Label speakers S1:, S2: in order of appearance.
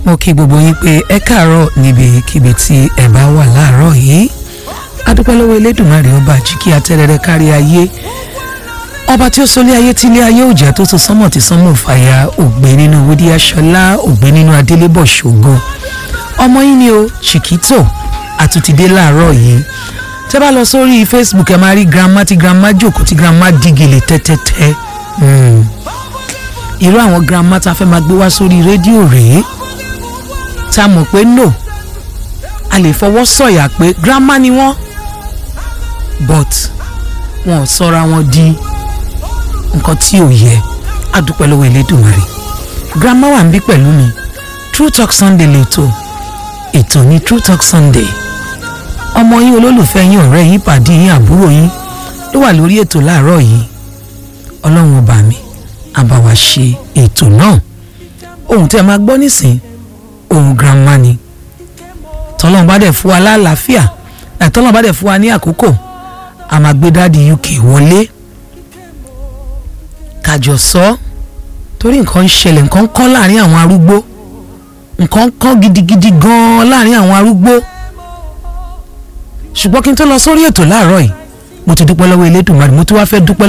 S1: mo kí gbogbo yín pé ẹ káàárọ̀ níbikíbi tí ẹ bá wà láàárọ̀ yìí adúpẹ́ lọ́wọ́ elédùnmarè ọba àjíkí atẹ́rẹrẹ kárí ayé ọba tí ó sọlé ayé tí ilé ayé òjà tó so sánmọ̀ tí sánmọ̀ fàyà ògbé nínú wúdí aṣọlá ògbé nínú adélébọ̀ ṣògo ọmọ yín ni o chiquito àtúntìdé láàárọ̀ yìí tẹ́ bá lọ sórí facebook ẹ máa rí grandma tí grandma jókòó tí grandma dígèlè tẹ́tẹ́tẹ́ irú àwọn grandma tá a fẹ́ máa gbé wá sórí rédíò rèé tá a mọ̀ pé no a lè fọwọ́ sọ̀yà pé grandma ni wọ́n but wọn ò sọra wọn di nǹkan tí ò yẹ adúpẹ́ lọ́wọ́ Elédùmarè grandma wà ń bí pẹ̀lú mi True Talk Sunday lẹ́tọ̀ ètò ní True Talk Sunday ọmọ yín olólùfẹ́ yín ọ̀rẹ́ yín pàdé yín àbúrò yín ló wà lórí ètò láàárọ̀ yìí ọlọ́run ọba mi á bá wa ṣe ètò náà ohun tí ẹ máa gbọ́ nísìn ohun grandma ni tọ́lọ́run bá dẹ̀ fún wa lálàáfíà tọ́lọ́run bá dẹ̀ fún wa ní àkókò a máa gbé dáàdi UK wọlé kájọ sọ torí nǹkan ń ṣẹlẹ̀ nǹkan ń kán láàrin àwọn arúgbó nǹkan ń kán gidigidi gan-an láàrin àwọn arúgbó ṣùgbọ́n kí n tó lọ sórí ètò láàárọ̀ yìí mo ti dúpẹ́ lọ́wọ́ Elédùmarè mo tún wá fẹ́ dúpẹ́